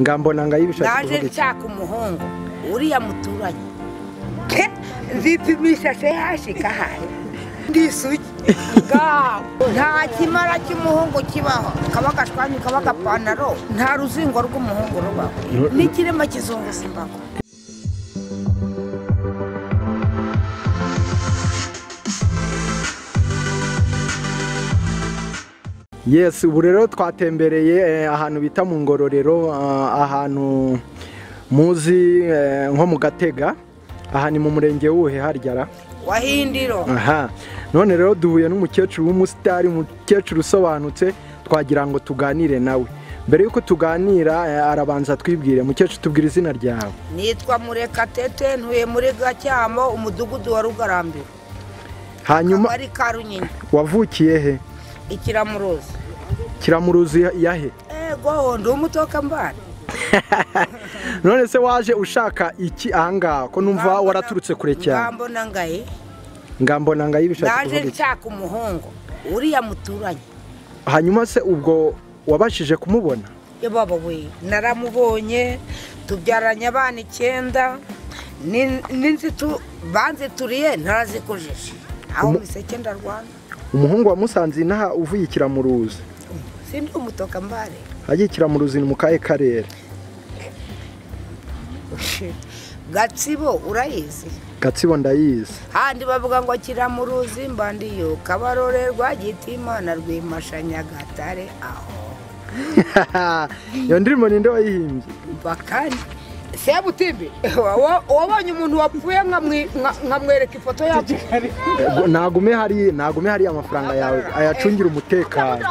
ngambona ngayibishaka naje kuvuga iki nshaka umuhungu uriya muturanyi Ke, nzipimisha se hashika hari ndisuki nta kimara cy'umuhungu kibaho kaba agashwanyu kaba agapantaro nta ruzingo rw'umuhungu rubaho n'ikirema kizunguza imbago yes ubu rero twatembereye eh, ahantu bita mu ngororero ah, ahantu muzi eh, nko mu gatega aha ni mu murenge wuhe harya ra wahindiro aha none rero duhuye n'umukecuru w'umusitari umukecuru usobanutse twagira ngo tuganire nawe mbere y'uko tuganira eh, arabanza twibwire mukecuru tubwira izina ryawe nitwa murekatete ntuye muri gacyamo umudugudu wa rugarambiro hanyuma akagari ka runyinya wavukiye he ikiramuruzi kiramuruzi yahe ego ndi umutoka mbana none se waje ushaka iki ahangaha ko numva waraturutse kure cyane ngambona ngaye ngambona ngayibishaka naje kuvuga iki nshaka umuhungu uriya muturanyi hanyuma se ubwo wabashije kumubona ye baba we naramubonye tubyaranye abana icyenda ni- n'inzitu banzituriye ntarazikujije aho mu iseke ndarwana umuhungu wamusanze inaha uvuye ikiramuruzi sindi umutoka mbare agiye ikiramuruzi ni mu kahe karere gatsibo urayizi gatsibo ndayizi handi bavuga ngo kiramuruzi mbandiyo kabarore rwagitimana rwimashanyagatare aho iyo ndirimbo ninde wayihimbye bakari sebutimbi wabonye umuntu wapfuye nkamwi- nka- nkamwereka ifoto yacu Eh, nagume hari nagume hari amafaranga yawe ayacungira umutekano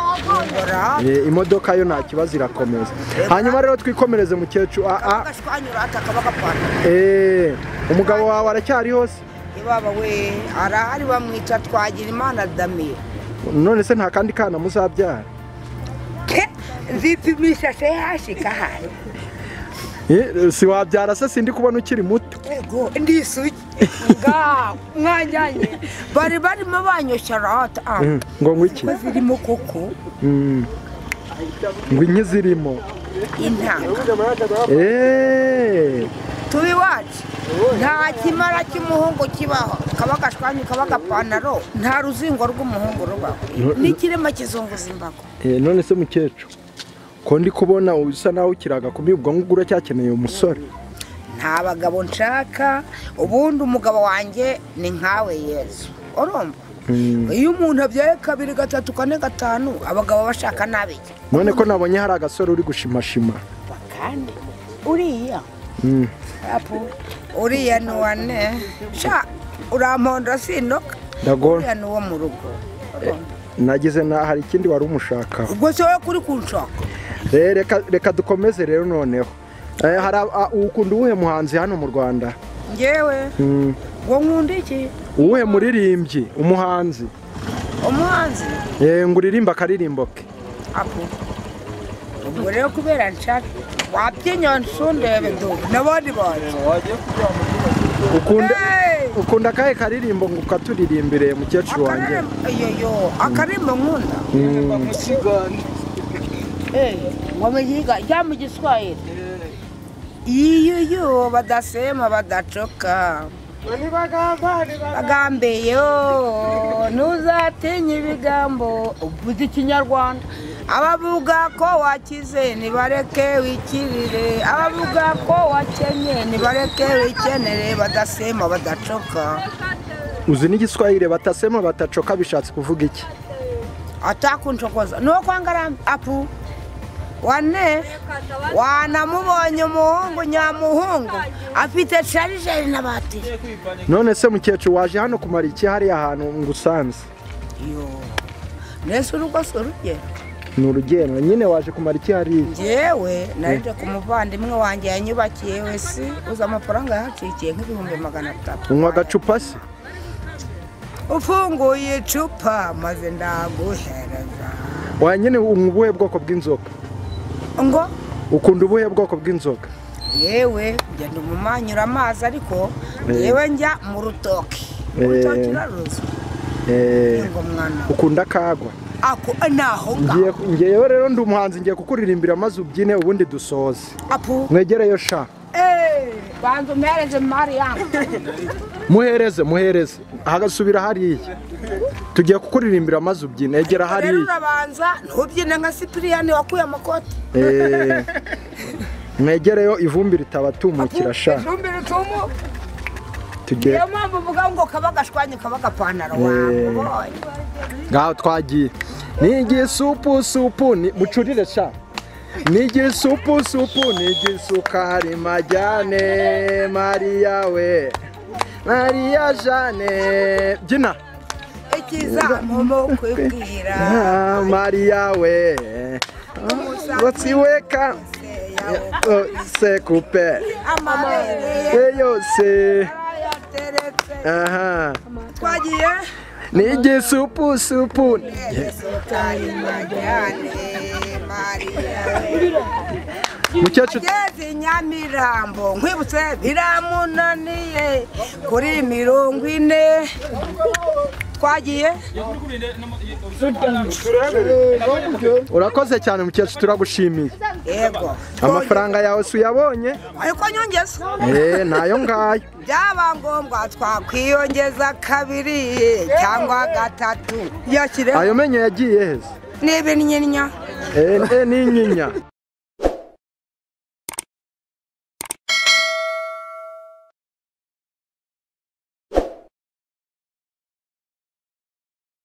ngora Eh, imodoka yo nta kibazo irakomeza hanyuma rero twikomereze mukecuru ah, ah, agashwanyura ati akaba gapfana eh, umugabo wawe aracyari hose ibaba we arahari bamwica twagira imana damira none se nta kandi kana muzabyara Ke, nzipimisha se hashika hari Eh, si wabyara se sindi kubona ukiri muto ego ndisuki nga mwanyanye bari barimo banyoshya rata ah, Mm, ngo ngwiki ko zirimo koko Mm. ngo inki zirimo intanga Eh, tuba iwacu nta kimara cy'umuhungu kibaho kaba agashwanyu kaba agapantaro nta ruzingo rw'umuhungu rubaho No- n'ikirema kizunguza imbago eh, none se mukecuru ko ndi kubona usa naho ukiraga kumi ubwo ngubwo uracyakeneye umusore nta bagabo nshaka ubundi umugabo wanjye ni nkawe yezu urumva Mm. iyo umuntu abyaye kabiri gatatu kane gatanu abagabo bashaka n'abiki none ko nabonye hari agasore uri gushimashima bakande uriya Mm. apu uriya ni wane sha uramponda sinoka ndagona uriya ni uwo mu rugo urumva nagize na hari ikindi wari umushakaho ubwo se wowe kuri kunshaka Eh, reka reka dukomeze rero noneho Eh, hari ab- a- ukunda uwuhe muhanzi hano mu rwanda ngewe Mm. ngo nkunda iki uwuhe muririmbyi umuhanzi umuhanzi Eh, ngo uririmbe akaririmbo ke apo ubwo rero kubera nshaka wabyinya nsundebe du n'abandi bantu ukunda Hey! ukunda akahe karirimbo ngo ukaturirimbire mukecuru wanjye Akarimbo- ayoyo akarimbo nkunda Eh, ngo muyiga rya mu giswahili iyoyo badasema badacoka bagambe yo ntuzatinya ibigambo uvuze ikinyarwanda abavuga ko wakize nibareke wikirire abavuga ko wakenye nibareke wikenere badasema badacoka uzi n'igiswahire batasema batacoka bishatse kuvuga iki atakuncokoza ni uko ngarambe apu wane wanamubonye umuhungu nyamuhungu afite sharijeri na batiri none se mukecuru waje hano kumara iki hariya hantu ngusanze yo mbese urugo si urugero ni urugendo nyine waje kumara iki hariya njyewe narije ku muvandimwe wanjye yanyubakiye wese uzi amafaranga yahacikiye nk'ibihumbi magana atatu unywa agacupa se ufunguye icupa maze ndaguhereza waya nyine unywa ubuhe bwoko bw'inzoga ngo ukunda ubuhe bwoko bw'inzoga yewe ngenda umumanyura amazi ariko yewe njya mu rutoki Eh. urutoki uraruzi Eh, ngo mwana ukunda akagwa ako naho ngaho ngiye ngewe rero ndi umuhanzi ngiye kukuririmbira maze ubyine ubundi dusoze apu mwegereyo sha eee banza umereze mari yangu muhereze muhereze ahagasubira hariya tugiye kukuririmbira maze ubyine egera rero hariya urabanza ntubyine nka sipiriyani wakuye amakoti Eh, mwegereyo ivumbi ritabatumukira sha ifumbire utumu tugiye niyo mpamvu uvuga ngo kabagashwanye kabagapantaro Eh. wabonye ngaho twagiye ni igisupu supu ni mucurire sha ni igisupu supu ni igisukari majyane mariya we mariya jane byina ikizamumo kwibwira Ah, mariya we umusatsi we ka se kupe amabere we yose yateretse aha twagiye ni igisupu supu esukari majyane mariya mukecuru ageze i nyamirambo nkwibutse biramunaniye kuri mirongo ine twagiye urakoze cyane mukecuru turagushimiye yego amafaranga yawe si uyabonye ariko nyongeza Eh, nayo ngayo byaba ngombwa twakwiyongeza kabiri cyangwa gatatu yakire ayo menyo yagiye heza n'ibinyinya Eh, eh, n'inyinya